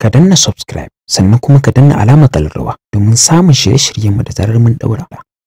ka danna subscribe sannan kuma ka danna alamar kallarwa domin samun shirye-shiryenmu da zarar mun daura.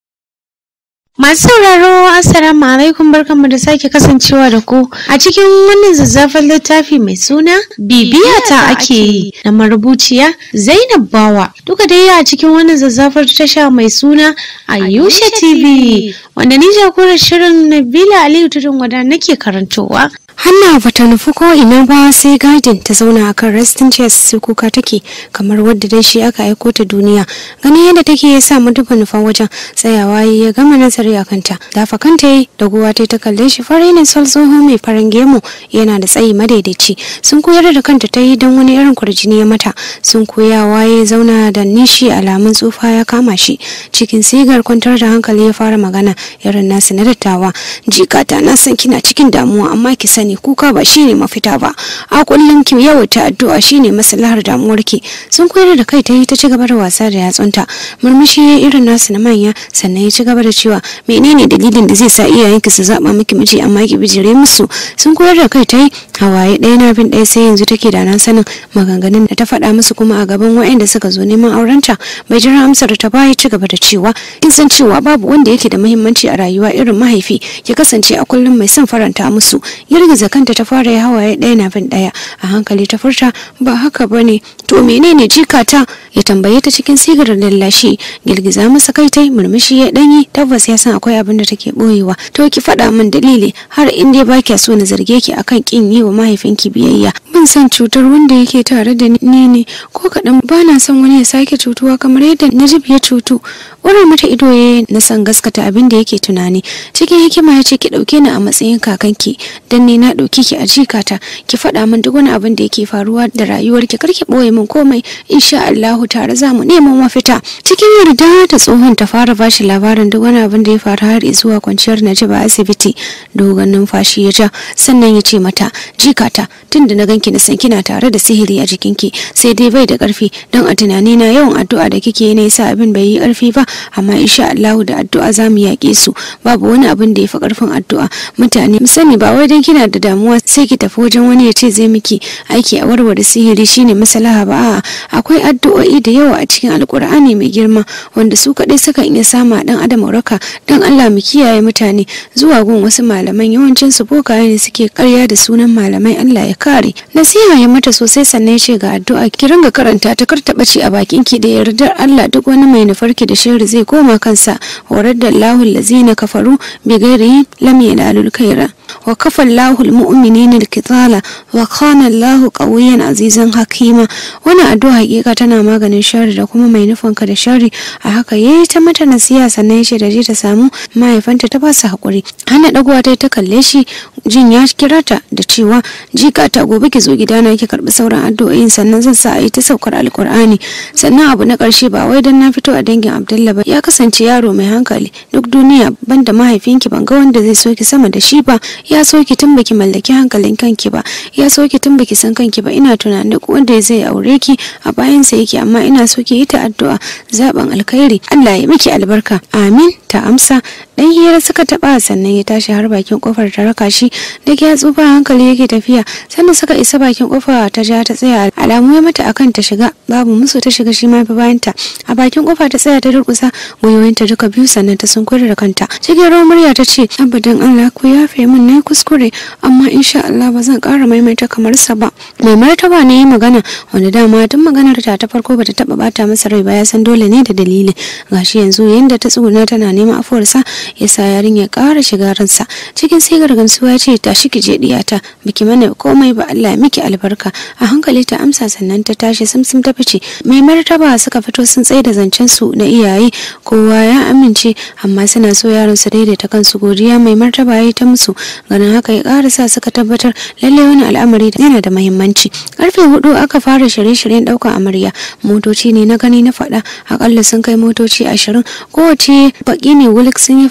Masu sauraro Assalamu alaikum barkanmu da sake kasancewa da ku a cikin wannan zazzafan littafi mai suna bibiya ta ake yi na marubuciya Zainab Bawa duka dai a cikin wannan zazzafar tasha mai suna Ayusha TV wanda ni jagorar shirin Nabila Aliyu Tudun wada nake karantowa Hanna ba ta nufi ko ina ba sai gadin ta zauna a kan resting chairs sai kuka take kamar wadda dai shi aka aiko ta duniya ganin yadda take ya sa duba nufan wajen tsayawa ya gama nazari a kanta dafa kanta yi da guwa ta ta kalle shi fari ne sol tsoho mai farin gemu yana da tsayi madaidaici sun koyar da kanta ta yi don wani irin kurjini ya mata sun koyawa ya zauna da nishi alamun tsufa ya kama shi cikin sigar kwantar da hankali ya fara magana irin nasu na dattawa jikata na san kina cikin damuwa amma ki sani kuka ba shine mafita ba a kullum ki yawaita addu'a shine maslahar damuwarki sun koyar da kai ta yi ta ci gaba da wasa da yatsunta murmushi ya irin nasu na manya sannan ya ci gaba da cewa menene dalilin da zai sa iyayenki su zaba miki miji amma ki bijire musu sun koyar da kai ta yi hawaye ɗaya na bin ɗaya sai yanzu take da nan sanin maganganun da ta faɗa musu kuma a gaban waɗanda suka zo neman aurenta bai jira amsar ta ba ya ci gaba da cewa kin san cewa babu wanda yake da muhimmanci a rayuwa irin mahaifi ya kasance a kullum mai son faranta musu girgiza kanta ta fara ya hawaye ɗaya na bin ɗaya a hankali ta furta ba haka ba ne to menene jikata ya tambaye ta cikin sigar lallashi girgiza masa kai tai murmushi ya ɗanyi tabbas ya san akwai abin da take ɓoyewa to ki faɗa min dalili har in dai ba kya so na zarge ki akan kin yi wa mahaifinki biyayya ban san cutar wanda yake tare da ni ne ko kaɗan ba na son wani ya sake cutuwa kamar yadda Najib ya cutu wurin mata ido ya na san gaskata abin da yake tunani cikin hikima ya ce ki ɗauke ni a matsayin kakanki dan ne na ɗauki ki a jikata ki faɗa min duk wani abin da yake faruwa da rayuwarki kar ki ɓoye min komai insha Allahu tare za mu neman mafita cikin yarda da tsohon ta fara bashi labarin duk wani abin da ya faru har zuwa kwanciyar Najib a asibiti dogon numfashi ya ja sannan ya ce mata jikata tunda na ganki na san kina tare da sihiri a jikinki sai dai bai da ƙarfi don a tunani na yawan addu'a da kike yi ne yasa abin bai yi ƙarfi ba amma insha Allahu da addu'a za mu yaƙe su babu wani abin da ya fi ƙarfin addu'a mutane mu sani ba wai dan kina da damuwa sai ki tafi wajen wani ya ce zai miki aiki a warware sihiri shine maslaha ba a'a akwai addu'o'i da yawa a cikin alkur'ani mai girma wanda su kaɗai sukan iya sama dan adam waraka dan Allah mu kiyaye mutane zuwa gun wasu malaman yawancin su bokaye ne suke karya da sunan malamai Allah ya kare nasiha ya mata sosai sannan ya ce ga addu'a ki ringa karanta ta kar ta bace a bakin ki da yardar Allah duk wani mai nufarki da sharri zai koma kansa horar da Allahu allazina kafaru bi ghairi lam yanalul khaira wa kafa Allahu almu'minina alqitala wa kana Allahu qawiyyan azizan hakima wannan addu'a hakika tana maganin sharri da kuma mai nufin ka da sharri a haka yayi ta mata nasiha sannan ya ce da je ta samu mahaifanta ta ba su hakuri hana dagowa ta ta kalle shi jin ya kira ta da cewa jika ta gobe ki zo gidana ki karbi sauran addu'o'in sannan zan sa a yi ta saukar alkur'ani sannan abu na karshe ba wai dan na fito a dangin Abdullah ba ya kasance yaro mai hankali duk duniya banda mahaifinki ban ga wanda zai so ki sama da shi ba ya so ki tun baki mallaki hankalin kanki ba ya so ki tun baki san kanki ba ina tunanin duk wanda zai aure ki a bayansa yake amma ina so ki yi ta addu'a zaben alkhairi Allah ya miki albarka amin ta amsa dan hira suka taba sannan ya tashi har bakin kofar ta raka shi da ya tsufa hankali yake tafiya sannan suka isa bakin kofa ta ja ta tsaya alamu ya mata akan ta shiga babu musu ta shiga shi ma fi bayanta a bakin kofa ta tsaya ta durkusa gwiwoyinta duka biyu sannan ta sunkuri da kanta cikin rawar murya ta ce abadan Allah ku yafe min na kuskure amma insha Allah ba zan ƙara maimaita kamar sa ba mai martaba ne yi magana wanda dama tun maganar ta ta farko bata taba bata masa rai ba ya san dole ne da dalili gashi yanzu yanda ta tsuguna tana neman afuwarsa ya sa yarin ya ƙara shiga ransa cikin sigar gamsuwa ya ce tashi ki je diyata biki mana komai ba Allah ya miki albarka a hankali ta amsa sannan ta tashi simsim ta fice mai martaba suka fito sun tsaye da zancen su na iyaye kowa ya amince amma suna so yaron su daidaita kansu godiya mai martaba ya yi ta musu ganin haka ya ƙara sa suka tabbatar lalle wani al'amari yana da muhimmanci karfe hudu aka fara shirye-shiryen ɗaukar amarya motoci ne na gani na faɗa akalla sun kai motoci ashirin kowace baki ne wulik sun yi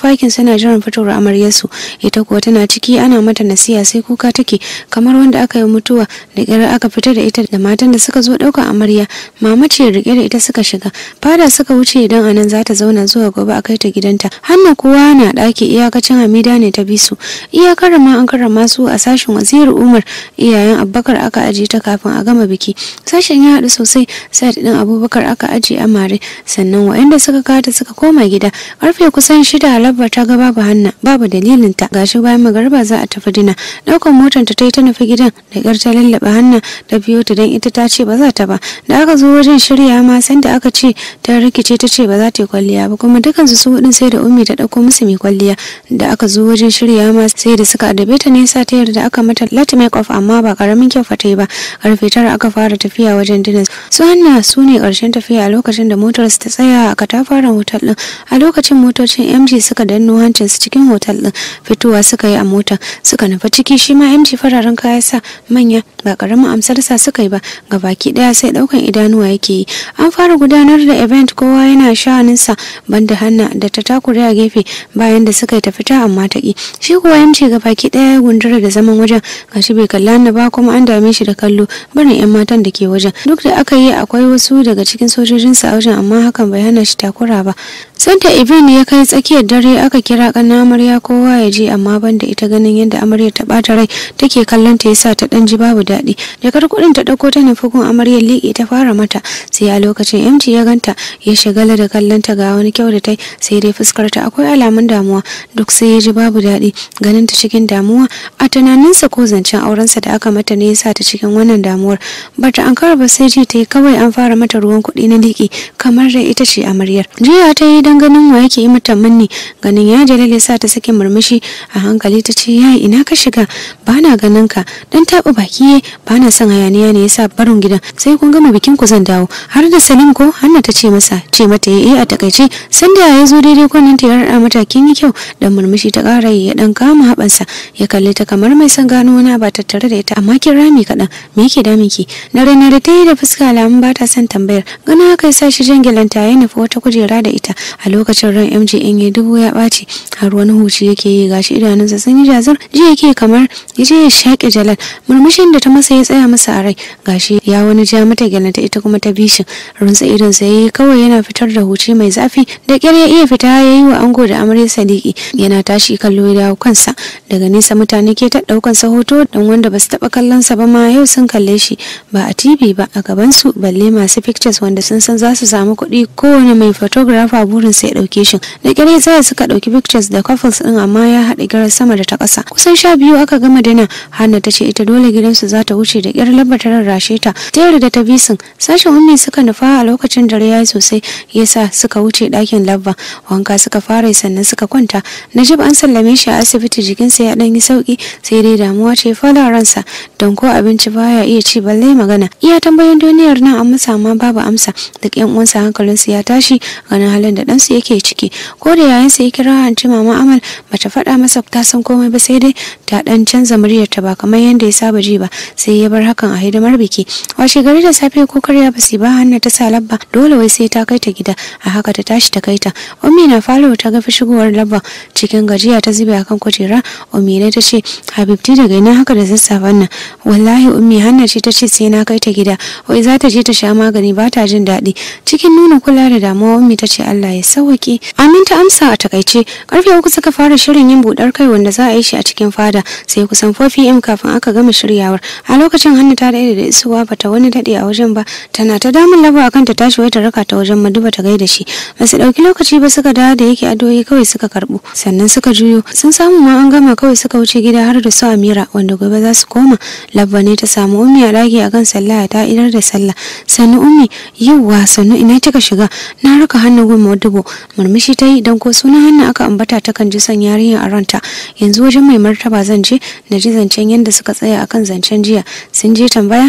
fakin suna jiran fitowar amaryarsu ita kuwa tana ciki ana mata nasiya sai kuka take kamar wanda aka yi mutuwa da ƙyar aka fita da ita da matan da suka zo ɗaukar amarya mama ce rike da ita suka shiga fada suka wuce idan anan za ta zauna zuwa gobe a kai ta gidanta hanna kowa na ɗaki iyakacin hamida ne ta bi su iyakar ma an karrama su a sashen waziri umar iyayen abubakar aka ajiye ta kafin a gama biki sashen ya haɗu sosai sai ɗin abubakar aka ajiye amare sannan waɗanda suka kata suka koma gida karfe kusan shida labba ta ga babu hanna babu dalilin ta gashi bayan magariba za a tafi dina ɗaukar motar ta yi ta nufi gidan da ƙyar ta lallaba hanna ta biyo ta don ita ta ce ba za ta ba da aka zo wajen shirya ma sanda aka ce ta rikice ta ce ba za ta yi kwalliya ba kuma dukansu su hudun sai da ummi ta ɗauko musu mai kwalliya da aka zo wajen shirya ma sai da suka adabe ta nesa ta yarda aka mata let make off amma ba karamin kyau fa ta yi ba karfe tara aka fara tafiya wajen dinar su hanna su ne karshen tafiya a lokacin da motar ta tsaya a katafaren hotel din a lokacin motocin mg suka danno hancin su cikin hotel din fitowa suka yi a mota suka nufa ciki shi ma mg fararen kaya sa manya ba karamin amsar sa suka yi ba gabaki daya sai daukan idanuwa yake yi an fara gudanar da event kowa yana sha'aninsa banda hanna da ta takure a gefe bayan da suka yi ta fita amma ta ki shi kuwa mg gabaki daya ya gundura da zaman wajen gashi bai kalla hanna ba kuma an dame shi da kallo barin yan matan da ke wajen duk da aka yi akwai wasu daga cikin sojojinsa a wajen amma hakan bai hana shi takura ba sanda ibin ya kai tsakiyar dare aka kira kana amarya kowa ya je amma banda ita ganin yadda amarya ta bata rai take kallon ta yasa ta dan ji babu daɗi jakar kuɗin ta ɗauko ta nufi gun amaryar liƙe ta fara mata sai a lokacin MT ya ganta ya shagala da kallon ta ga wani kyau da tai sai dai fuskar ta akwai alamun damuwa duk sai ya ji babu daɗi ganin ta cikin damuwa a tunaninsa ko zancen aurensa da aka mata ne yasa ta cikin wannan damuwar bata an ba sai ji ta yi kawai an fara mata ruwan kuɗi na liƙi kamar da ita ce amaryar jiya ta yi don ganin wa yake yi mata manni ganin ya jalal ya sa ta sake murmushi a hankali ta ce yayi ina ka shiga ba na ganin ka dan taɓa baki ba na son hayaniya ne yasa barin gidan sai kun gama bikin ku zan dawo har da salim ko hanna ta ce masa ce mata eh a takaice sanda ya zo daidai kwanan ta ya rada mata kin yi kyau dan murmushi ta ƙara ya dan kama haɓansa ya kalle ta kamar mai son gano wani ba tattare da ita amma kin rami kaɗan me yake damin ki na rana da ta yi da fuska alamun ba ta son tambayar ganin haka ya sa shi jangilanta ya nufi wata kujera da ita a lokacin ran MJ in ya dubu ya ɓaci har wani huci yake yi gashi idanunsa sun yi jazar ji yake kamar ya je ya shaƙe jalal murmushin da ta masa ya tsaya masa a rai gashi ya wani ja mata gyalanta ita kuma ta bishin runtsa idonsa ya yi kawai yana fitar da huci mai zafi da ƙyar ya iya fita ya yi wa ango da amarya sadiki yana tashi kallo ya dawo kansa daga nesa mutane ke ta ɗaukan sa hoto dan wanda ba su taɓa kallon sa ba ma yau sun kalle shi ba a TV ba a gaban su balle masu pictures wanda sun san za su samu kuɗi kowane mai photographer burin sa ya ɗauke shi da ƙyar ya tsaya suka ɗauki pictures da couples ɗin amma ya haɗa girar sama da ta ƙasa kusan sha biyu aka gama dina hanna ta ce ita dole gidansu za ta wuce da ƙyar labba ta rarrashe ta ta da ta bisin sashen ummi suka nufa a lokacin dare ya yi sosai yasa suka wuce ɗakin labba wanka suka fara sannan suka kwanta najib an sallame shi a asibiti jikinsa ya ɗan yi sauki sai dai damuwa ce fara ransa don ko abinci baya iya ci balle magana iya tambayin duniyar nan an masa amma babu amsa duk yan uwansa hankalinsu ya tashi ganin halin da ɗansu yake ciki ko da yayansa ya kira anti mama amal bata faɗa masa ta san komai ba sai dai ta ɗan canza muryarta ba kamar yadda ya saba ji ba sai ya bar hakan a hidimar biki washe gari da safe ko karya ba ba hanna ta sa labba dole wai sai ta kai ta gida a haka ta tashi ta kai ta ummi na falo ta ga shigowar labba cikin gajiya ta zube akan kujera ummi ne ta ce habibti daga ina haka da sassafen nan wallahi ummi hanna ce ta ce sai na kai ta gida wai za ta je ta sha magani ba ta jin daɗi cikin nuna kula da damuwa ummi ta ce Allah ya sauke amin ta amsa a takaice karfe uku suka fara shirin yin budar kai wanda za a yi shi a cikin fada sai kusan 4 pm kafin aka gama shiryawar a lokacin hannu ta daɗe da isuwa bata wani daɗe a wajen ba tana ta damun laba akan ta tashi wai ta raka ta wajen maduba ta gaida shi ba su ɗauki lokaci ba suka dawo da yake adoyi kawai suka karɓo sannan suka juyo sun samu ma an gama kawai suka wuce gida har da su amira wanda gobe za su koma labba ne ta samu ummi a ɗaki akan sallah ta idar da sallah sannu ummi yauwa sannu ina kika shiga na raka hannu gun madubo murmushi ta yi don ko sunan hannu aka ambata ta kan ji son yarinya a ranta yanzu wajen mai martaba zan je na ji zancen yadda suka tsaya akan zancen jiya sun je tambaya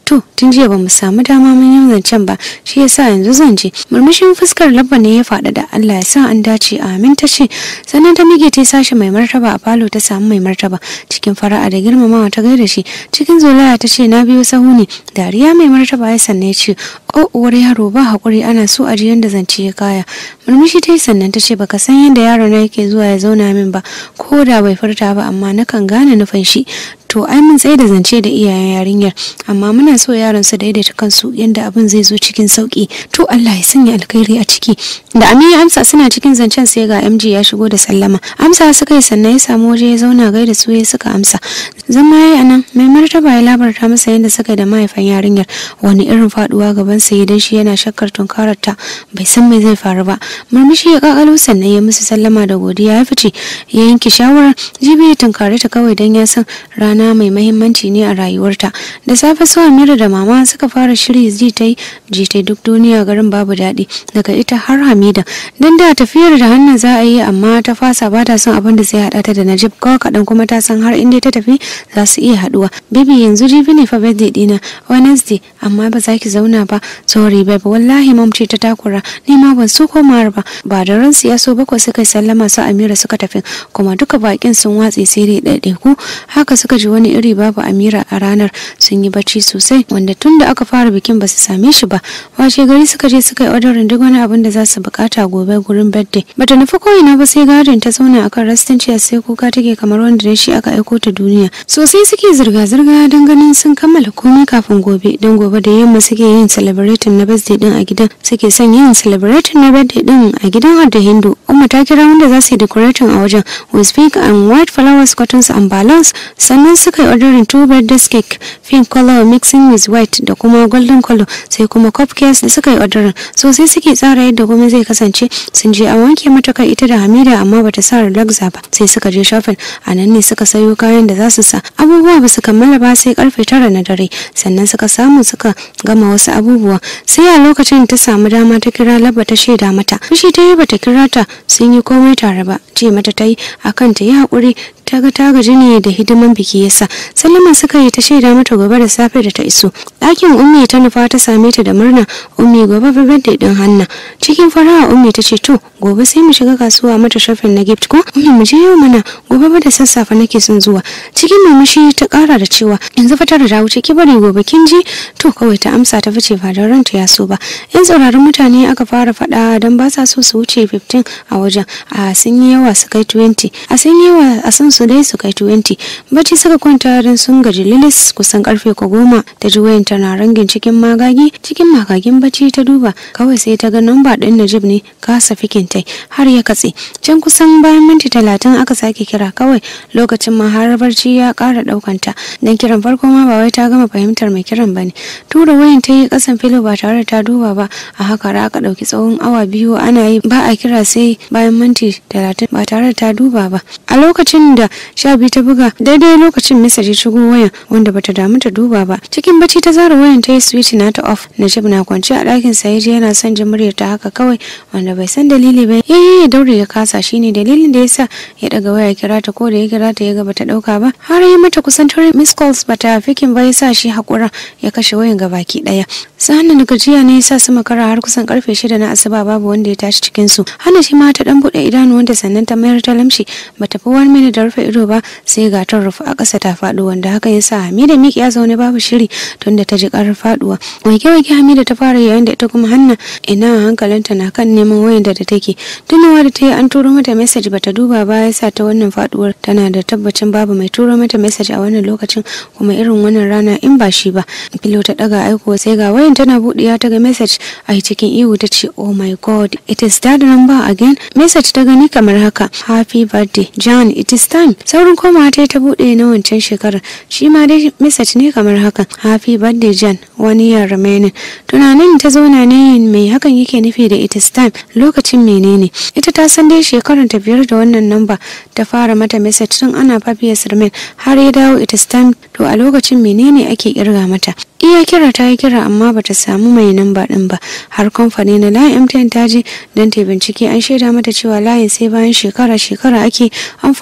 to tun jiya bamu samu dama mun yi zancen ba shi yasa yanzu zan je murmushin fuskar labba ne ya faɗa da Allah ya sa an dace amin ta ce sannan ta mige ta sashi mai martaba a falo ta samu mai martaba cikin fara'a da girmamawa ta gaida shi cikin zolaya ta ce na biyo sahu ne dariya mai martaba ya sanne ya ce o uwar yaro ba hakuri ana so a ji yanda zance ya kaya murmushi ta yi sannan ta ce baka san yadda yaro na yake zuwa ya zauna min ba ko da bai furta ba amma nakan gane nufin shi to ai mun tsaye da zance da iyayen yarinyar amma muna so yaron su daidaita kansu yadda abin zai zo cikin sauki to Allah ya sanya alkhairi a ciki da Aminu Amsa suna cikin zancen sai ga MG ya shigo da sallama Amsa suka yi sannan ya samu waje ya zauna gaida su ya suka amsa zama yayi anan mai martaba ya labarta masa yadda suka da mahaifan yarinyar wani irin faduwa gaban sa idan shi yana shakkar tunkarar ta bai san me zai faru ba murmushi ya kakalo sannan ya musu sallama da godiya ya fice ya yanke shawarar jibi ya tunkare ta kawai dan ya san rana mai mahimmanci ne a rayuwarta da safe su Amira da mama suka fara shiri ji ta yi ji ta duk duniya garin babu daɗi daga ita har Hamida dan da tafiyar da hannun za a yi amma ta fasa ba ta son abin da zai haɗa ta da Najib kawai kaɗan kuma ta san har inda ta tafi za su iya haɗuwa baby yanzu jibi ne fa birthday dina Wednesday amma ba za ki zauna ba sorry babe wallahi mom ce ta takura ni ma ban so komawar ba ba da ransu ya so bakwai suka sallama su Amira suka tafi kuma duka bakin sun watse sai dai ɗaiɗaiku haka suka ji wani iri babu Amira a ranar sun yi bacci sosai wanda tun da aka fara bikin ba su same shi ba washe gari suka je suka yi odarin duk wani abin da za su bukata gobe gurin birthday bata nufi ko'ina ba sai gadin ta zauna akan rastin ciya sai kuka take kamar wanda da shi aka aiko ta duniya sosai suke zirga-zirga don ganin sun kammala komai kafin gobe don gobe da yamma suke yin celebrating na birthday din a gidan suke son yin celebrating na birthday din a gidan Adda Hindu Umma ta kira wanda za su yi decorating a wajen with pink and white flowers cottons and balloons sannan suka yi ordering two birthday cake pink color mixing with white da kuma golden color sai kuma cupcakes da suka yi ordering sosai suke tsara yadda komai zai kasance sun je an wanke mata kai ita da Hamida amma bata sa relaxa ba sai suka je shopping a nan ne suka sayo kayan da za su sa abubuwa ba su kammala ba sai karfe tara na dare sannan suka samu suka gama wasu abubuwa sai a lokacin ta samu dama ta kira labba ta shaida mata fushi ta yi bata kira ta sun yi komai tare ba ce mata ta yi akan ta yi haƙuri ta ga ta gaji ne da hidiman biki yasa sallama suka yi ta shaida mata gobe da safe da ta iso ɗakin ummi ta nufa ta same ta da murna ummi gobe fa birthday din hanna cikin fara'a ummi ta ce to gobe sai mu shiga kasuwa mata shopping na gift ko ummi mu je yau mana gobe ba da sassafe nake son zuwa cikin murmushi ta ƙara da cewa yanzu fa tara da wuce ki bari gobe kin ji to kawai ta amsa ta fice ba da ranta ya so ba yan tsauraran mutane aka fara faɗa don ba sa so su wuce 15 a wajen a sun yi yawa su kai 20 a sun yi yawa a san su dai su kai 20 bacci suka kwanta don sun gaji lilis kusan karfe ko goma ta ji wayan tana rangin cikin magagi cikin magagin bacci ta duba kawai sai ta ga namba din Najib ne kasa fikin tai har ya katse can kusan bayan minti talatin aka sake kira kawai lokacin ma har barci ya kara daukanta dan kiran farko ma ba wai ta gama fahimtar mai kiran bane tura wayan ta yi kasan filo ba tare da ta duba ba a haka ra aka dauki tsawon awa biyu ana yi ba a kira sai bayan minti talatin ba tare da ta duba ba a lokacin da sha biyu ta buga daidai lokacin misa ya shigo wayan wanda bata damu ta duba ba cikin bacci ta zara wayan ta yi switch na ta off najib na kwance a ɗakin sa yaje yana son jin muryar ta haka kawai wanda bai san dalili ba yayi ya daure ya kasa shine dalilin da yasa ya daga waya kira ta ko da ya kira ta ya ga bata dauka ba har yi mata kusan tare miss calls bata fikin ba yasa shi hakura ya kashe wayan gabaki daya sanin da gajiya ne yasa su makara har kusan karfe shida na asuba babu wanda ya tashi cikin su hana shi ma ta dan bude idanu wanda sannan ta mayar ta lamshi bata fi wani mini da rufe ido ba sai ga ta rufe a ƙasa ta faɗo wanda haka yasa Hamida miki ya zaune babu shiri tunda ta ji karar faduwa wake wake Hamida ta fara yayin da ita kuma Hanna ina hankalinta na kan neman wayan da take tunawa da ta yi an turo mata message bata duba ba yasa ta wannan faduwar tana da tabbacin babu mai turo mata message a wannan lokacin kuma irin wannan rana in ba shi ba filo ta daga aiko sai ga wayan tana buɗiya ta ga message a cikin ihu ta ce oh my god it is that number again message ta gani kamar haka happy birthday John it is time saurin komawa ta ta buɗe na wancan shekarar shi ma dai message ne kamar haka happy birthday John one year remaining tunanin ta zauna ne mai hakan yake nufi da it is time lokacin menene ita ta san dai shekarar ta biyar da wannan namba ta fara mata message tun ana papiyas remain har ya dawo it is time to a lokacin menene ake kirga mata iya kira ta yi kira amma bata samu mai namba din ba har kamfani na layin mtn ta je don ta bincike an shaida mata cewa layin sai bayan shekara shekara ake amfani da shi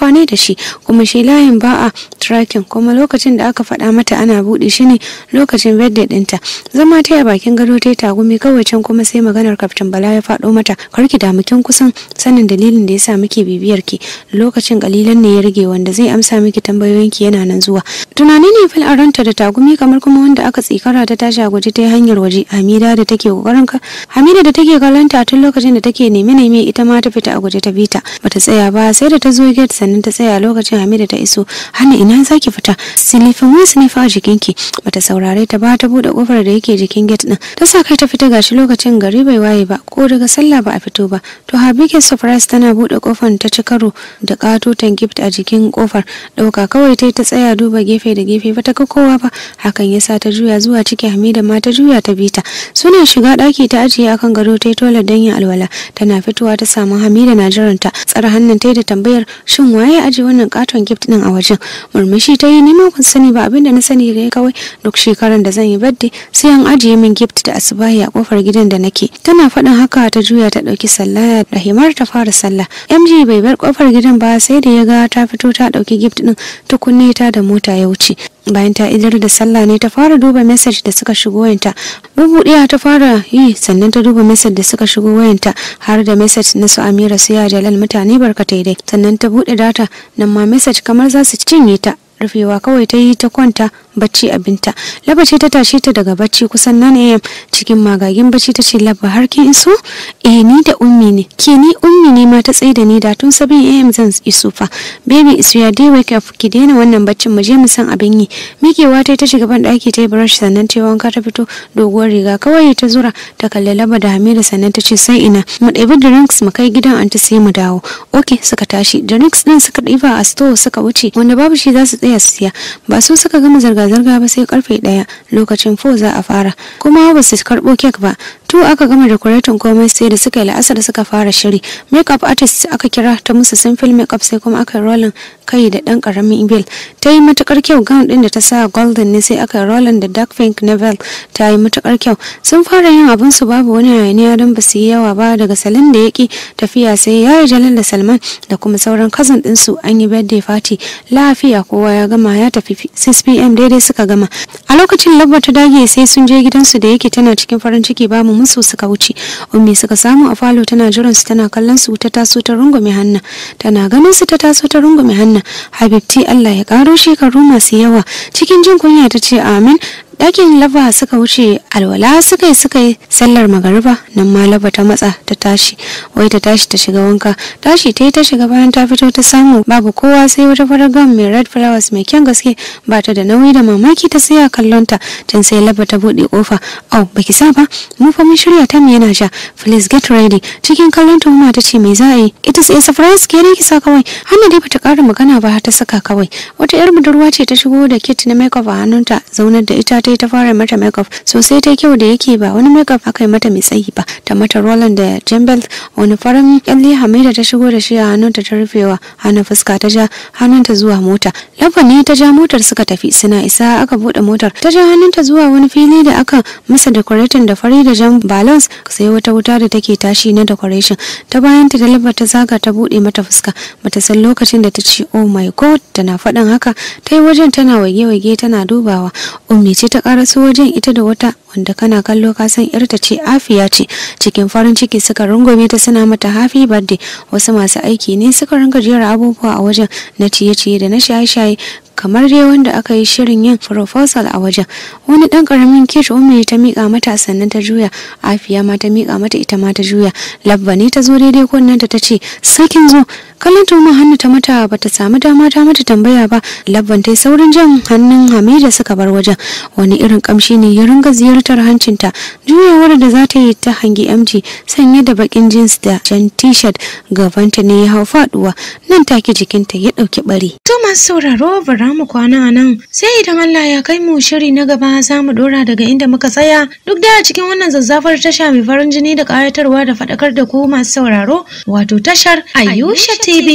shi kuma shi layin ba a tracking kuma lokacin da aka faɗa mata ana buɗe shi ne lokacin birthday ɗinta zama ta a bakin gado ta yi tagumi kawai can kuma sai maganar kaftin bala ya faɗo mata karki da mukin kusan sanin dalilin da ya sa muke bibiyar ki lokacin kalilan ne ya rage wanda zai amsa miki tambayoyin ki yana nan zuwa tunani ne fil ranta da tagumi kamar kuma wanda aka tsikara ta tashi a guje ta yi hanyar waje hamida da take kokarin ka hamida da take kallon ta tun lokacin da take neme neme ita ma ta fita a guje ta bita bata tsaya ba sai da ta zo gate sannan ta tsaya lokacin hamida ta iso hannu ina zaki fita silifin wasu ne fa a jikinki bata saurare ta ba ta bude kofar da yake jikin gate din ta sa kai ta fita gashi lokacin gari bai waye ba ko daga sallah ba a fito ba to habike surprise tana bude kofar ta ci karo da katotan gift a jikin kofar dauka kawai tai ta tsaya duba gefe da gefe ba ta ga kowa ba hakan yasa ta juya zuwa ciki hamida ma ta juya ta bita suna shiga daki ta ajiye akan gado tai tola dan yin alwala tana fitowa ta samu hamida na jiranta tsara hannun tai da tambayar shin waye aje wannan katon gift din a wajen murmushi ta yi nima kun sani ba abinda na sani ne kawai duk shekaran da zan yi birthday sai an ajiye min gift da asubahi a kofar gidan da nake tana faɗin haka ta juya ta ɗauki sallaya da himar ta fara sallah mg bai bar kofar gidan ba sai da ya ga ta fito ta ɗauki gift din ta kunne ta da mota ya wuce bayan ta idar da sallah ne ta fara duba message da suka shigo wayanta bubuɗiya ta fara yi sannan ta duba message da suka shigo wayanta har da message na su amira su ya jalal mutane barkatai dai sannan ta buɗe data nan ma message kamar za su cinye ta rufewa kawai ta yi ta kwanta bacci abinta laba ce ta tashe ta daga bacci kusan nan am cikin magagin bacci ta ce laba har kin iso eh ni da ummi ne ke ni ummi ne ma ta tsaye da ni da tun sabin am zan iso fa baby isu ya dai wake up ki daina wannan baccin mu je mu san abin yi mikewa ta ta shiga ban daki ta yi brush sannan ta wanka ta fito doguwar riga kawai ta zura ta kalli laba da hamida sannan ta ce sai ina mu ɗebi drinks mu kai gidan anti sai mu dawo okay suka tashi drinks din suka ɗiba a store suka wuce wanda babu shi za su tsaya su siya ba su suka gama zirga-zirga ba sai karfe ɗaya lokacin fo za a fara kuma ba su karɓo kek ba tu aka gama decorating komai sai da suka yi la'asar suka fara shiri makeup artist aka kira ta musu simple makeup sai kuma aka rolling kai da ɗan ƙaramin bill ta yi matukar kyau gown ɗin da ta sa golden ne sai aka rolling da dark pink navel ta yi matukar kyau sun fara yin abin su babu wani hayaniya don ba su yi yawa ba daga salon da ya ki tafiya sai ya yi jalal da salman da kuma sauran cousin ɗinsu an yi birthday party lafiya kowa ya gama ya tafi 6 pm daidai suka gama a lokacin labba ta dage sai sun je gidansu da yake tana cikin farin ciki babu musu suka wuce ummi suka samu a falo tana jiran su tana kallon su ta taso ta rungume hannu tana ganin su ta taso ta rungume hannu habibti Allah ya karo shekaru masu yawa cikin jin kunya ta ce amin ɗakin laba suka wuce alwala suka yi suka yi sallar magariba nan ma laba ta matsa ta tashi wai ta tashi ta shiga wanka tashi ta yi ta shiga bayan ta fito ta samu babu kowa sai wata farar gam mai red flowers mai kyan gaske ba ta da nauyi da mamaki ta tsaya kallon ta can sai laba ta buɗe kofa au baki sa ba mu fa mun shirya ta mu yana ja please get ready cikin kallon ta ta ce me za a yi ita sai surprise ke ne kisa kawai hanna dai bata ƙara magana ba ta saka kawai wata yar budurwa ce ta shigo da kit na makeup a hannunta zaunar da ita ta yi ta fara mata makeup sosai ta kyau da yake ba wani makeup aka yi mata mai tsayi ba ta mata roland da jambel wani farin kyalle hamida ta shigo da shi a hannunta ta rufewa hannun fuska ta ja hannunta zuwa mota lafa ne ta ja motar suka tafi suna isa aka bude motar ta ja hannunta zuwa wani fili da aka masa decorating da fari da jan balance sai wata wuta da take tashi na decoration ta bayan ta da lafa ta zaga ta bude mata fuska bata san lokacin da ta ce oh my god tana faɗin haka ta yi wajen tana wage-wage tana dubawa ummi ce ta karaso wajen ita da wata wanda kana kallo ka san yarta ce afiya ce cikin farin ciki suka rungume ta suna mata happy birthday wasu masu aiki ne suka ringa jera abubuwa a wajen na ciye-ciye da na shaye-shaye kamar dai wanda aka yi shirin yin proposal a wajen wani dan karamin kish ummi ta mika mata sannan ta juya afiya ma ta mika mata ita ma ta juya labba ne ta zo daidai kunnen ta ce sakin zo kallon tuma hannu ta mata bata samu dama ta mata tambaya ba labban ta saurin jan hannun hamida suka bar wajen wani irin kamshi ne ya ringa ziyartar hancinta juyawar da za ta yi ta hangi mg sanye da bakin jeans da jan t-shirt gabanta ne ya hau faduwa nan take jikinta ya dauki bari To masu sauraro bara mu kwana a nan sai idan Allah ya kai mu shiri na gaba za mu dora daga inda muka tsaya duk da a cikin wannan zazzafar tasha mai farin jini da kayatarwa da faɗakar da ku masu sauraro wato tashar Ayusha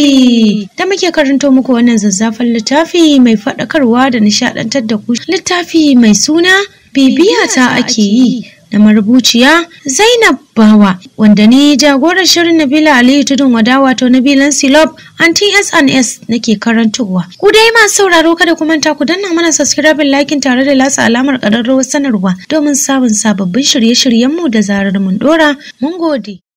TV da muke karanto muku wannan zazzafar littafi mai faɗakarwa da nishaɗantar da ku littafi mai suna bibiya ta ake yi da marubuciya Zainab Bawa wanda ni jagorar shirin Nabila Aliyu Tudun Wada wato Nabilan Silop anti SNS nake karantowa. Ku dai masu sauraro kada ku manta ku danna mana subscribe likin tare da latsa alamar ƙararrawar sanarwa domin samun sababbin shirye-shiryenmu da zarar mun dora. Mun gode.